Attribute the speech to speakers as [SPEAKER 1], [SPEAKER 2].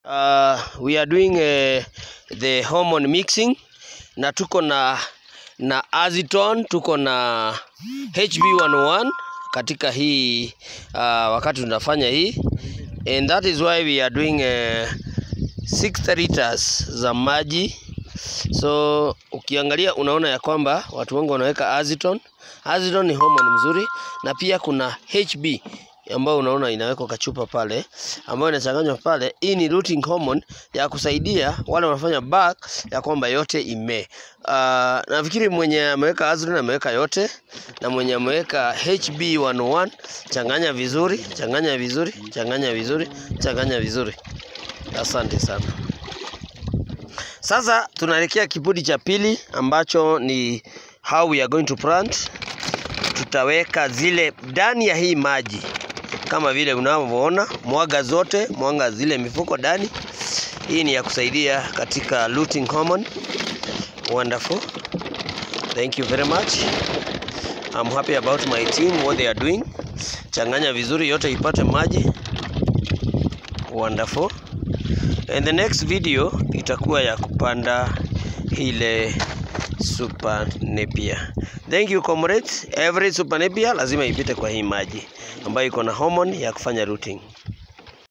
[SPEAKER 1] Uh, we are doing uh, the hormone mixing na tuko na na Aziton, tuko na HB101 katika hii uh, wakati tunafanya hii and that is why we are doing uh, 60 liters za maji. So ukiangalia unaona ya kwamba watu wengi wanaweka Aziton. Aziton ni hormone mzuri, na pia kuna HB ambayo unaona inawekwa kachupa pale, ambayo inachanganywa pale. Hii ni rooting hormone ya kusaidia wale wanafanya back ya kwamba yote ime. Uh, nafikiri mwenye ameweka Aziton ameweka yote, na mwenye ameweka HB101 changanya vizuri, changanya vizuri, changanya vizuri, changanya vizuri. Asante sana. Sasa tunaelekea kipindi cha pili ambacho ni how we are going to plant. Tutaweka zile ndani ya hii maji kama vile unavyoona, mwaga zote, mwaga zile mifuko ndani. Hii ni ya kusaidia katika lutein hormone. Wonderful. Thank you very much. I'm happy about my team what they are doing. Changanya vizuri yote ipate maji. Wonderful. And the next video itakuwa ya kupanda ile super napier. Thank you comrades. Every super napier lazima ipite kwa hii maji ambayo iko na hormone ya kufanya rooting.